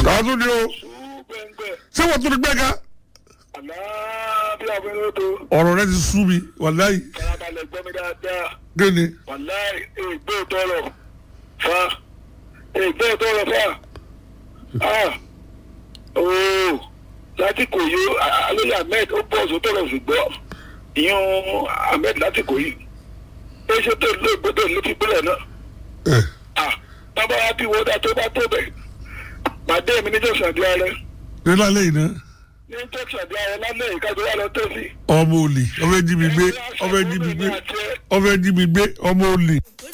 àwọn tún ní o súgbẹ̀ngbẹ̀ ṣé wọ́n tún ní gbẹ́ka àlàáfíà fún lóto ọ̀rọ̀ rẹ ti sú mi wàláyé farabalẹ̀ gbọ́ mi dáadáa kí ni wàláì ègbé tọrọ fa ègbé tọrọ fa ah ooo láti kò yó alóyè ahmed ó bọ̀ ọ̀sán tọrọ ṣùgbọ́n ìyún ahmed láti kò yí ó ṣe tó lé gbọdọ̀ ló fi gbọ́dọ̀ náà ẹ ah bàbá wa bí wọ́n dá tó bá tó bẹ̀ pàdé mi ní jọ̀sán di ààrẹ ní lálẹ́ yìí náà ní jọ̀sán di ààrẹ lálẹ́ yìí kájọ wà lọ tẹ́sí. ọmọ olè ọmọ ẹjí mi gbé ọmọ ẹjí mi gbé ọmọ ẹjí mi gbé ọmọ olè.